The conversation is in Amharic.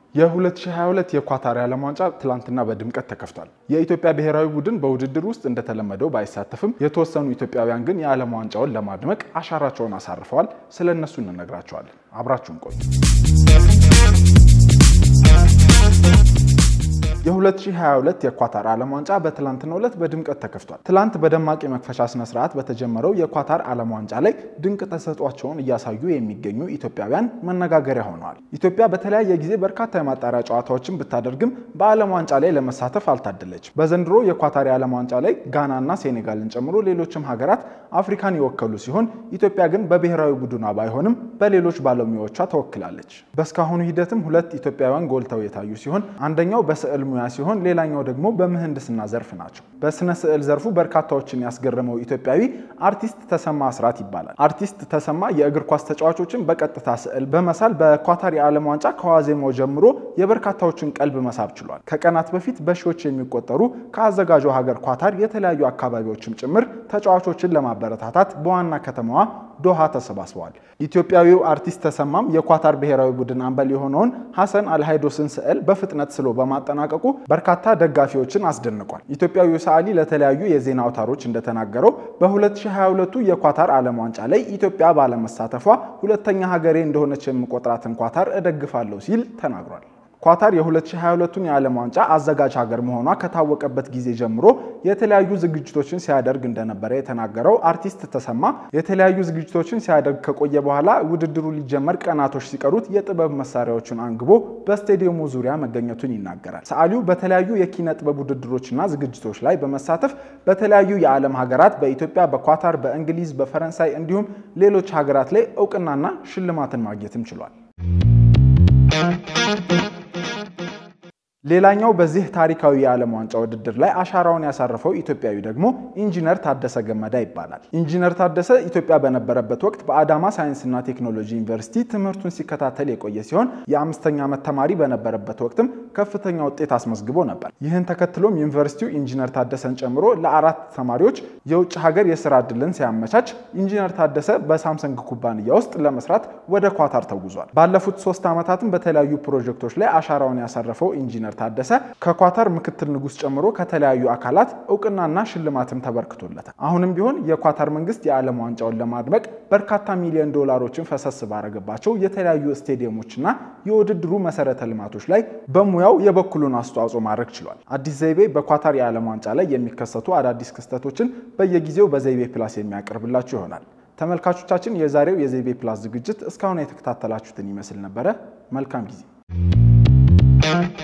የ2022 የኳታር የዓለም ዋንጫ ትላንትና በድምቀት ተከፍቷል። የኢትዮጵያ ብሔራዊ ቡድን በውድድር ውስጥ እንደተለመደው ባይሳተፍም የተወሰኑ ኢትዮጵያውያን ግን የዓለም ዋንጫውን ለማድመቅ አሻራቸውን አሳርፈዋል። ስለ እነሱ እንነግራቸዋለን። አብራችሁን ቆዩ። የ2022 የኳታር ዓለም ዋንጫ በትላንትናው ዕለት በድምቀት ተከፍቷል። ትላንት በደማቅ የመክፈቻ ስነ ስርዓት በተጀመረው የኳታር ዓለም ዋንጫ ላይ ድንቅ ተሰጧቸውን እያሳዩ የሚገኙ ኢትዮጵያውያን መነጋገሪያ ሆነዋል። ኢትዮጵያ በተለያየ ጊዜ በርካታ የማጣሪያ ጨዋታዎችን ብታደርግም በዓለም ዋንጫ ላይ ለመሳተፍ አልታደለችም። በዘንድሮ የኳታር የዓለም ዋንጫ ላይ ጋናና ሴኔጋልን ጨምሮ ሌሎችም ሀገራት አፍሪካን የወከሉ ሲሆን ኢትዮጵያ ግን በብሔራዊ ቡድኗ ባይሆንም በሌሎች ባለሙያዎቿ ተወክላለች። በእስካሁኑ ሂደትም ሁለት ኢትዮጵያውያን ጎልተው የታዩ ሲሆን አንደኛው በስዕል ሙያ ሲሆን ሌላኛው ደግሞ በምህንድስና ዘርፍ ናቸው። በስነ ስዕል ዘርፉ በርካታዎችን ያስገረመው ኢትዮጵያዊ አርቲስት ተሰማ አስራት ይባላል። አርቲስት ተሰማ የእግር ኳስ ተጫዋቾችን በቀጥታ ስዕል በመሳል በኳታር የዓለም ዋንጫ ከዋዜማው ጀምሮ የበርካታዎችን ቀልብ መሳብ ችሏል። ከቀናት በፊት በሺዎች የሚቆጠሩ ከአዘጋጇ ሀገር ኳታር የተለያዩ አካባቢዎችም ጭምር ተጫዋቾችን ለማበረታታት በዋና ከተማዋ ዶሃ ተሰባስበዋል። ኢትዮጵያዊው አርቲስት ተሰማም የኳታር ብሔራዊ ቡድን አምበል የሆነውን ሐሰን አልሃይዶስን ስዕል በፍጥነት ስሎ በማጠናቀቁ በርካታ ደጋፊዎችን አስደንቋል። ኢትዮጵያዊው ሰዓሊ ለተለያዩ የዜና አውታሮች እንደተናገረው በ2022 የኳታር ዓለም ዋንጫ ላይ ኢትዮጵያ ባለመሳተፏ ሁለተኛ ሀገሬ እንደሆነች የምቆጥራትን ኳታር እደግፋለሁ ሲል ተናግሯል። ኳታር የ2022ቱን የዓለም ዋንጫ አዘጋጅ ሀገር መሆኗ ከታወቀበት ጊዜ ጀምሮ የተለያዩ ዝግጅቶችን ሲያደርግ እንደነበረ የተናገረው አርቲስት ተሰማ የተለያዩ ዝግጅቶችን ሲያደርግ ከቆየ በኋላ ውድድሩ ሊጀመር ቀናቶች ሲቀሩት የጥበብ መሳሪያዎችን አንግቦ በስቴዲየሙ ዙሪያ መገኘቱን ይናገራል። ሰዓሊው በተለያዩ የኪነ ጥበብ ውድድሮችና ዝግጅቶች ላይ በመሳተፍ በተለያዩ የዓለም ሀገራት በኢትዮጵያ፣ በኳታር፣ በእንግሊዝ፣ በፈረንሳይ እንዲሁም ሌሎች ሀገራት ላይ እውቅናና ሽልማትን ማግኘትም ችሏል። ሌላኛው በዚህ ታሪካዊ የዓለም ዋንጫ ውድድር ላይ አሻራውን ያሳረፈው ኢትዮጵያዊ ደግሞ ኢንጂነር ታደሰ ገመዳ ይባላል። ኢንጂነር ታደሰ ኢትዮጵያ በነበረበት ወቅት በአዳማ ሳይንስና ቴክኖሎጂ ዩኒቨርሲቲ ትምህርቱን ሲከታተል የቆየ ሲሆን የአምስተኛ ዓመት ተማሪ በነበረበት ወቅትም ከፍተኛ ውጤት አስመዝግቦ ነበር። ይህን ተከትሎም ዩኒቨርሲቲው ኢንጂነር ታደሰን ጨምሮ ለአራት ተማሪዎች የውጭ ሀገር የስራ ዕድልን ሲያመቻች ኢንጂነር ታደሰ በሳምሰንግ ኩባንያ ውስጥ ለመስራት ወደ ኳታር ተጉዟል። ባለፉት ሶስት ዓመታትም በተለያዩ ፕሮጀክቶች ላይ አሻራውን ያሳረፈው ኢንጂነር ታደሰ ከኳታር ምክትል ንጉሥ ጨምሮ ከተለያዩ አካላት እውቅናና ሽልማትም ተበርክቶለታል። አሁንም ቢሆን የኳታር መንግስት የዓለም ዋንጫውን ለማድመቅ በርካታ ሚሊዮን ዶላሮችን ፈሰስ ባረገባቸው የተለያዩ ስቴዲየሞችና የውድድሩ መሰረተ ልማቶች ላይ በሙያው የበኩሉን አስተዋጽኦ ማድረግ ችሏል። አዲስ ዘይቤ በኳታር የዓለም ዋንጫ ላይ የሚከሰቱ አዳዲስ ክስተቶችን በየጊዜው በዘይቤ ፕላስ የሚያቀርብላችሁ ይሆናል። ተመልካቾቻችን፣ የዛሬው የዘይቤ ፕላስ ዝግጅት እስካሁን የተከታተላችሁትን ይመስል ነበረ። መልካም ጊዜ